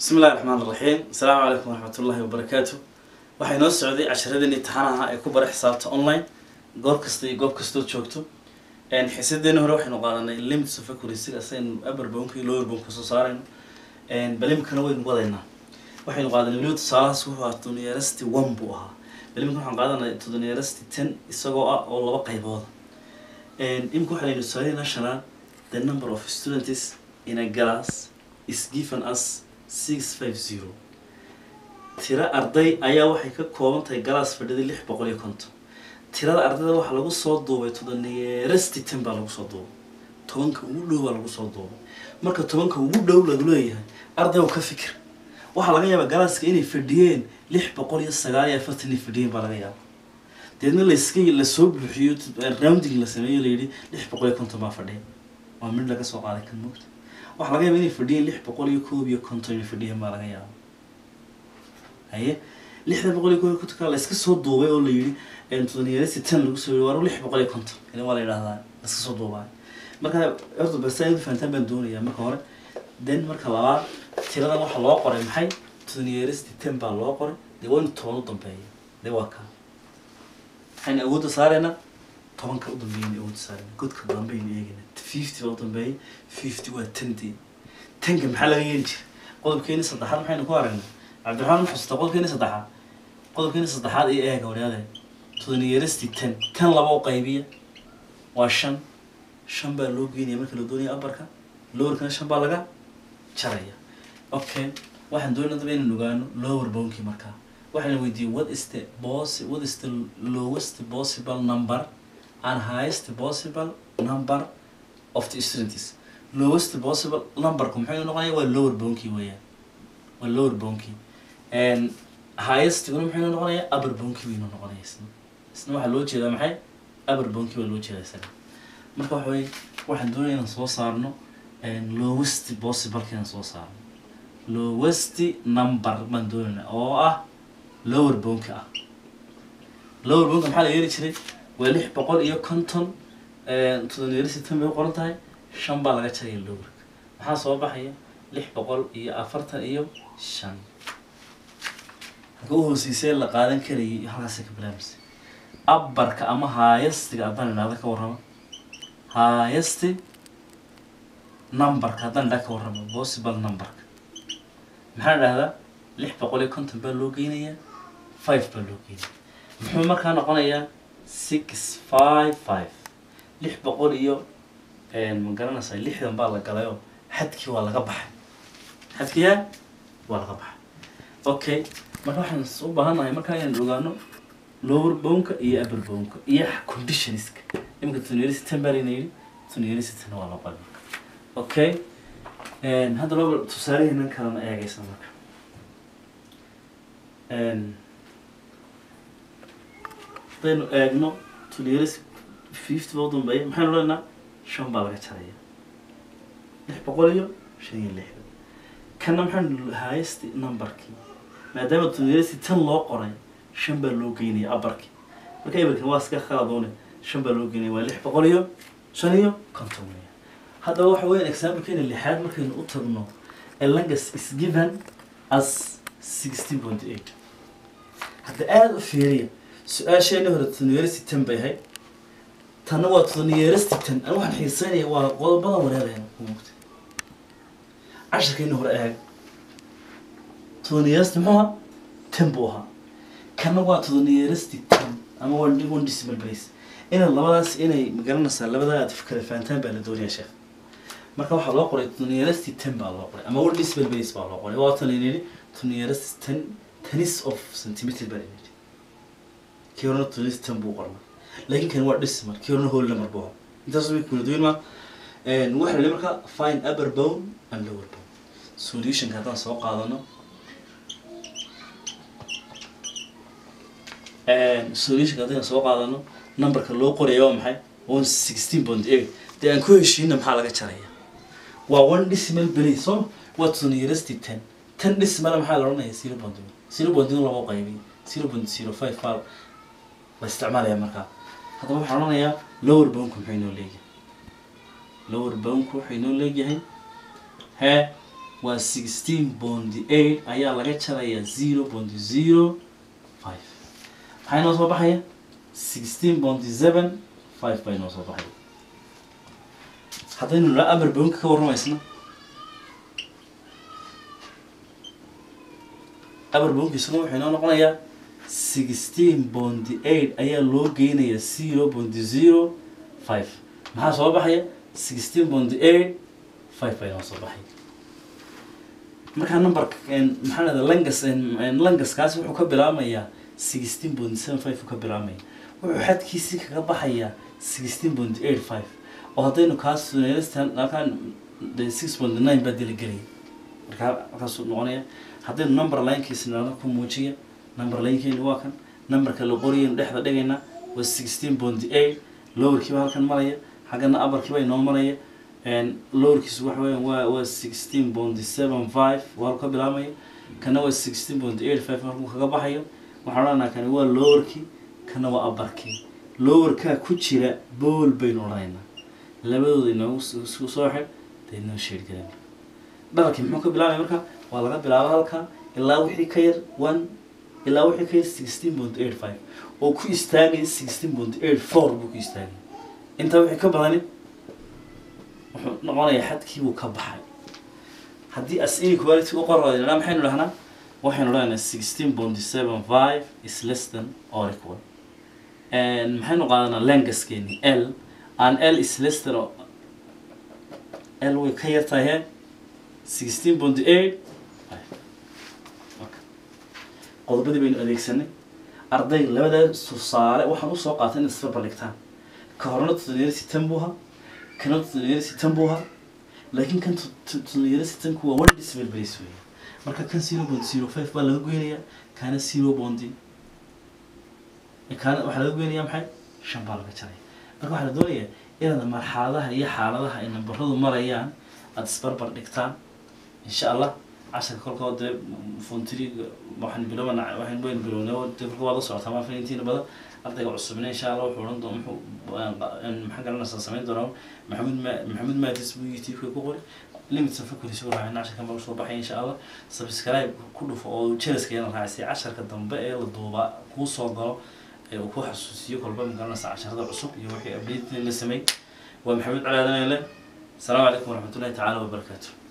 bismi illahi raxmaan iraxiim asalaamu calaykum waraxmat ullahi wabarakaatu waxay noo socday casharadeenii taxanaha ee ku bara xisaabta online goor kasta iyo goob kastood joogto xiisadeeni hore waxaynu qaadanay limits of accuracy asaynu upper boundka iyo lower boundka soo saarayno balimkana waynu wadaynaa waxaynu qaadanay weliba tusaalahaas wuxuu ahaa todoniyarasti one buu ahaa balimka waxaan qaadanay todoniyarasti ten isagoo ah oo laba qaybooda imika waxaa laynu tusaalaynaa shanaan the number of students in a class is given as six five zero tiro arday ayaa waxay ka kooban tahay galaas fadhida lix boqol iyo konton tirada ardayda waxaa lagu soo duubay todoniyarasti ten baa lagu soo duubay tobanka ugu dhow baa lagu soo duubay marka tobanka ugu dhow lagu leeyahay ardaygu ka fikir waxaa laga yaabaa galaaska inay fadhiyeen lix boqol iyo sagaal iyo afartan inay fadhiyeen baa laga yaaba deedna layska lasoo buuxiyo rounding la sameeyo layidhi lix boqol iyo konton baa fadhiya waa mid laga soo qaaday kan moogta waxaa laga yaaba inay fadhiyeen lix boqol iyo koob iyo konton inay fadhiyeen baa laga yaaba haye lixda boqol iyo koob iyo kontonka la iska soo duubay oo la yidhi todoniyarasi ten lagu soo yidhi waa lix boqol iyo konton ila waa la yidhahdaa la iska soo duubay marka horta basa inad fahantaan baan doonayaa marka hore then marka labaad tiradan waxaa loo qoray maxay todoniyarasti ten baa loo qoray dee waa inu toban u dambeeya dee waa kaa waxaynu awoodda saaraynaa tobanka u dambeeyaynu awoodda saaraynaa godka dambeaynu eegaynaa fifty baa u dambeeya fifty waa ten dee tenka maxaa laga yeeli jira qodobkeeni saddexaad maxaynu ku aragnay cabdiraxmaan ma xusuustaa qodobkeeni saddexaad qodobkeeni saddexaad iyo eega waryaade todoniyarasti ten ten laba u qaybiya waa shan shan baa loo geynaya marka la doonaya abarka lowerkana shan baa laga jaraya okay waxaan doonaya daba inaan ogaano lower bonkii markaa waxaan weydiiyey what is the possi what is the lowest possible number and highest possible number of the students lowest possible numberku muxuu noqonaya waa lower bonkii weeyaan waa lower bonkii and highest guna muxuu noqonaya upper bonkii waynu noqonaya isna isna waxaa loo jeedaa maxay upper bonkii baa loo jeedaa isaga marka waxa weye waxaan doonaya inaan soo saarno lowest possible inaan soo saarno lowest number baan doonayna oo ah lower bonka ah lower bonka maxaa la yeeli jiray waa lix boqol iyo konton todoniyarasi tan bay u qoran tahay shan baa laga jaraya lowerka maxaa soo baxaya lix boqol iyo afartan iyo shan halka u hooseysee la qaadan karayay halkaasay ka bilaabmaysa abarka ama haayastiga haddaan idhahda ka warramo haayasti numberka haddaan idhaa ka warramo possible numberka maxaa idhahdaa lix boqol iyo konton baa loo geynayaa five baa loo geynaya muxuu markaa noqonayaa six five five lix boqol iyo ma garanaysaa lixdan baa la galayoo xadkii waa laga baxay xadkiyaa waa laga baxay okay marka waxaan u baahannahay markaa inaan ogaano lower bonka iyo upper bonka iyo conditionska iminka tuniyarisi ten baa layna yidhi tuniyarisi ten waa loo qali marka okay hadda laba tusaaleheenan kalena eegaysa marka haddaynu eegno tuniyarisi fifty baa u dambeeya maxaynu leenaa shan baa laga jaraya lix boqol iyo shan iyo lixdan kana maxaynu highest numberkii maadaama tuniyarisi ten loo qoray shan baa loo geynaya abarkii marka eberkan waa iska khaladoone shan baa loo geynaya waa lix boqol iyo shan iyo konton weya haddaba waxa weyan examplekeena lixaad markaynu u tagno elangas is given as sixteen point eight hadda aada u fiiriya su-aasheeni hore todoniyarasti ten bay ahayd tanna waa todoniyarasti ten an waxaan xiiseynaya waa qodobada wareereen kumugta cashirkeeni hore eeg todoniyarasti muxuu ahaa ten buu ahaa kana waa todoniyarasti ten ama one one decimal place inay labadaas inay magaranaysaa labadaa aad kala fahantaan baa la doonayaa sheekh marka waxaa loo qoray todoniyarasti ten baa loo qoray ama one decimal place baa loo qoray waa tan laynidhi todoniyarasti ten tennis of centimeter baa laynidhi kii horena todoniyarasti ten buu qornaa laakiin kan waa decimal kii horena whole number buu ahaa intaas way kula duwan maa waxaa la marka find upper bone and lower bone solutionka haddaan soo qaadano solutionka haddaynu soo qaadano numberka loo qoraya waa maxay one sixteen point eight dee aan ku heshiina maxaa laga jaraya waa one decimal place soo waa todoniyarasti ten ten decimal maxaa la odhanaya zero point one zero point one laba qaybiy zero point zero five baa la isticmaalaya markaa haddaba waxaan odhanayaa lower bonku muxuu inoo leeyahay lower bonku wuxuu inoo leeyahay hee waa sixteen bondi eight ayaa laga jarayaa zero bondi zero five maxaa inoo soo baxaya sixteen bondi seven five baa inoo soo baxaya haddaynu la amar boonka ka warramaysna amar boonkiisuna wuxuu inoo noqonayaa sixteen bondi eight ayaa loo geynayaa zero bondi zero five maxaa soo baxaya sixteen bondi eight five baa inoo soo baxaya markaa numberka maxaa lahda langas langaskaasi wuxuu ka bilaabmayaa sixteen bondi seven five uu ka bilaabmaya wuxuu xadkiisii kaga baxayaa sixteen bondi eight five oo haddaynu kaas halkaan de six bondi nine baa diligelaya markaa halkaasuu noqonaya haddaynu number linekiisa nala ku muujiya number linekeenu waa kan numberka la qoriyaynu dhexda dhigaynaa waa sixteen bondi eight lowerkiiba halkan maraya xaggana abarkiiba inoo maraya lowerkiisu waxa weeyaan waa waa sixteen bondi seven five waa halku ka bilaabmaya kana waa sixteen bondi eight five halkuu kaga baxayo waxaan odhanaa kani waa lowerkii kana waa abarkii lowerkaa ku jira bool baynu odhanaynaa labadooda inoogu isku soo xidh dee inoo sheedgaran dhabarkii muxuu ka bilaabaya marka waa laga bilaabo halka ilaa wixii ka yar one ilaa wixii ka yar sixteen point eight five oo ku istaagaya sixteen point eight four buu ku istaagaya intaa wixii ka badani wuxuu noqonayaa xadkii buu ka baxay haddii as inequality u qorayna maxaynu dhahnaa waxaynu dhahnaa sixteen point seven five is less than or equal maxaynu qaadanaa langaskeeni l an l is less than l way ka yar tahay he sixteen point eight qodobadii baynu adeegsanay arday labada tusaale waxaan usoo qaatay in isbarbar dhigtaan ka horena tusalayarsi tan buu ahaa kana tusalayarsi tan buu ahaa laakiin kan tusalayarsi tanku waa one decimal place weeye marka kan zero point zero five baa laga goynayaa kaana zero bondi kaana waxaa laga goynayaa maxay shan baa laga jaraya marka waxaa la doonayaa inaad marxaladaha iyo xaaladaha ay nambaradu marayaan aada isbarbar dhigtaan insha allah casharka kolka dee fontiriga waxaan bilowna waxaan waynu bilownay dee kolka waad la socotaa maa fanintiina badan ardayga cusubna insha allah wuxuu odhan doona muxuu maxaa garanaysaa samayn doonaa maxamed ma maxamed maadis buu youtube-ka ku qori limit safakuris u raacay casharka mar soo baxay insha allah subscribe ku dhufo oo jelaska yana raacisay casharka dambe ee la duubaa kuu soo galo ee uu ku xasuusiyo kolba magaranaysa casharada cusub iyo wixii update la sameey waa maxamed cali aadan le السلام عليكم ورحمة الله تعالى وبركاته